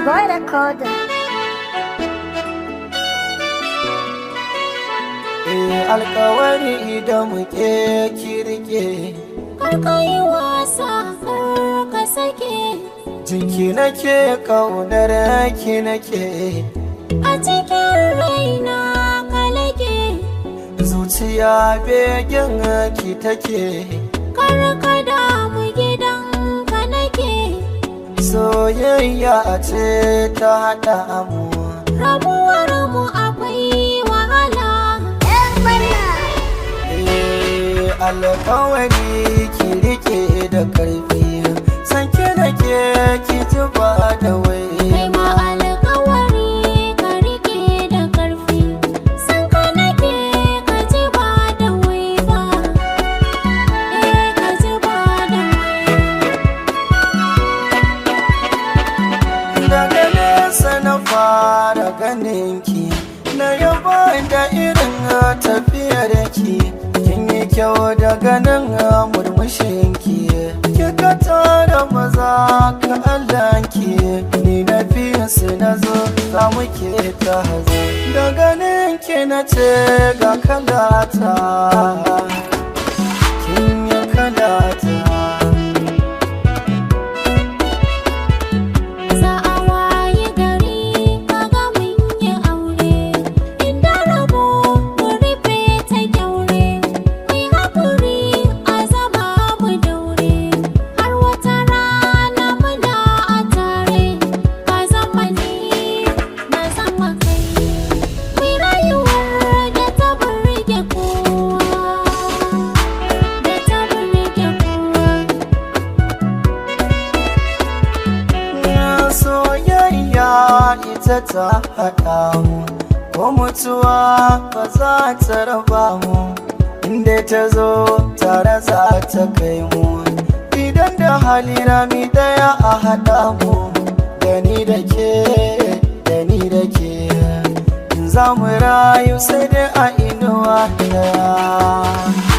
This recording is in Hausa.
boy recorder. Eh alkawari da muke kirke Karka yi wasa kar ka sake jinki nake kaunar ki nake a cikin raina ka lake zuciya begen ki take kar ka damu gidan ka nake soyayya ce ta haɗa mu rabuwar mu akwai wahala Eh alkawari ki rike da karfi sanke nake ki ji ba da wai kai ma alkawari ka rike da karfi san ka nake ka ji ba da wai ba eh ka ji ba da wai daga nesa na fara ganin ki na yaba da irin tafiyar ki kin yi kyau daga nan murmushin ki kika tara maza ka Allah ki ni na fiye su na zo za mu ke ta hazo da ganin ki na ce ga kalata kin yi kalata Za a waye gari kaga mun yi aure inda rabo mu rufe ta kyaure mai haƙuri a zama mu daure har wata rana muna a tare ka zama ni na zama kai mai rayuwar da ta burge kowa da ta burge kowa soyayya ita ta haɗa mu ko mutuwa ba za ta raba mu inda ta zo tare za ta kai mu idan da hali rami daya a haɗa mu da ni da ke da ni da ke in za mu rayu sai dai a inuwa daya